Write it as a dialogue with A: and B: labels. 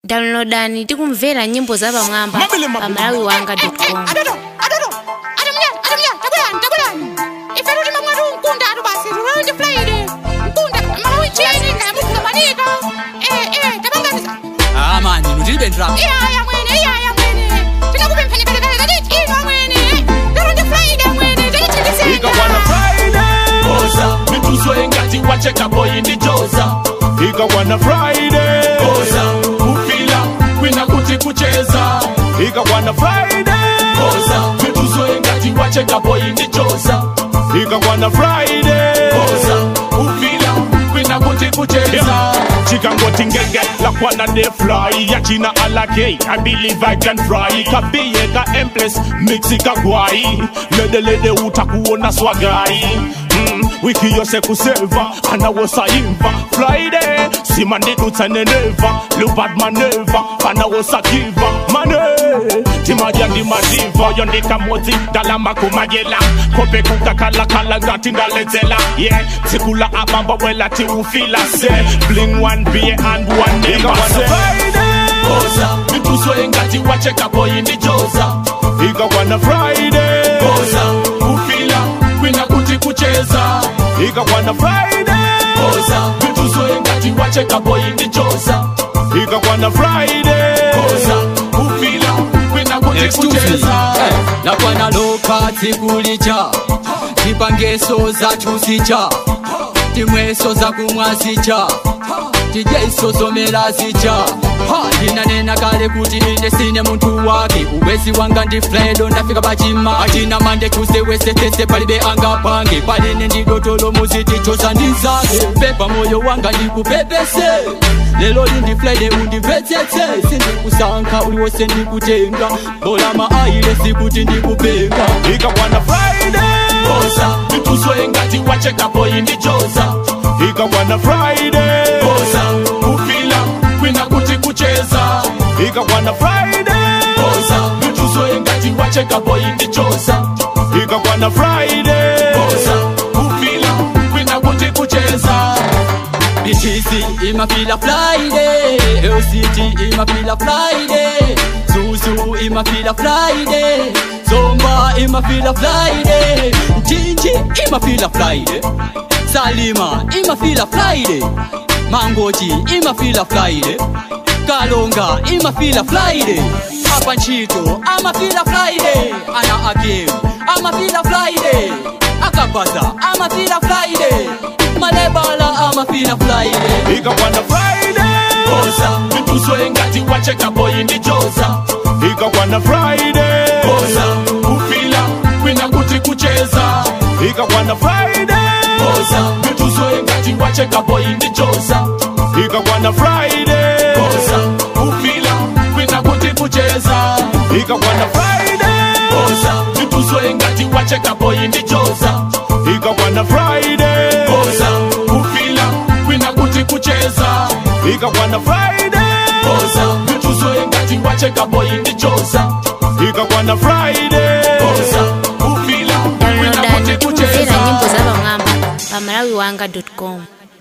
A: downloadani tikumvera nyimbo za pamwamba
B: Mabele, mabele.
A: pa malawi wanga com
C: adodo adodo adomnyani adomnyani tabulani tabulani ife tuti mamwati unkunda atu basi tulonje fulaide nkunda malawichini ngayamutuka manika eh eh tabanganiza
D: Ah man, inu tilibe ndalama.
C: iyaya mwene iyaya mwene tikakupemphani kalekale kachiti ino mwene tulonje fulaide mwene tichitikisenga
B: ikakwana friday
E: Oza, mituso engati wacheka boy ndi Joza.
B: ikakwana friday
E: Oza, ufila kwina kuti kucheza.
B: ikakwana friday
E: Oza, mituso engati wacheka boy ndi Joza.
B: ikakwana friday
E: Oza, ufila kwina kuti kucheza.
B: chikangoti ngenge lakwana ne fly yachina alake i believe i can fly kabiye ka empress mixi kagwai ledelede utakuona swagai Mm, wiki yose kuseva anawosaimva friday simandidutsaneneva lubadmaneva anawosakiva mane timadya ndi madiva yondikamodzi ndalamakumagela kope kukakalakala ngati ndaledzela ye yeah. tsikula abamba wela tiufila se bling one beer and one neighbor se
E: Oza, mituso engati wacheka boy ndi Joza.
B: ikakwana friday
E: Oza, ufila kwina kuti kucheza.
B: ikakwana friday
E: Oza, mituso engati wacheka boy ndi Joza.
B: ikakwana friday
E: Oza, ufila kwina kuti
D: Excuse me.
E: kucheza.
D: Eh, nakwana loka tsikulicha tipangeso zathu zicha timweso zakumwa zicha tidyeso zomera zicha ha ndinanena kale kuti ine sine munthu wake ubwezi wanga ndi fredo ndafika pachima achina mande chuse wesetese palibe angapange paline ndidotolo muzitichosa ndi zake pepa moyo wanga ndikupepese lelo lindi friday undimvetsetse sindikusankha uliwose ndikutenga bola maaile sikuti ndikupenga
B: ikakwana friday
E: Oza, mituso engati wacheka boy ndi Joza.
B: ikakwana friday
E: Oza, ufila kwina kuti kucheza.
B: ikakwana friday
E: Oza, mituso engati wacheka boy ndi Joza.
B: ikakwana friday
E: Oza, ufila kwina kuti kucheza.
D: BTC imafila Friday LCT imafila Friday Zuzu imafila Friday Zomba imafila Friday Njinji imafila Friday Salima imafila Friday Mangochi imafila Friday Kalonga imafila Friday Apa Nchito amafila Friday Ana Akim amafila Friday Akapaza amafila Friday Malebala amafila Friday
B: ikakwana friday
E: Oza, mituso engati wacheka boy ndi Joza.
B: ikakwana friday
E: Oza, ufila kwina kuti kucheza.
B: ikakwana friday
E: Oza, mituso engati wacheka boy ndi Joza.
B: ikakwana friday
E: Oza, ufila kwina kuti kucheza.
B: ikakwana friday
E: Oza, mituso engati wacheka boy ndi Joza.
B: ikakwana friday
E: Oza, ufila kwina kuti kucheza.
B: ikakwana friday
E: Oza, mituso engati wacheka boy ndi Joza.
B: ikakwana friday
E: Oza, ufila kwina
A: downloadani
E: kuti
A: tikumvera
E: kucheza.
A: nyimbo za pamwamba pa malawi wanga com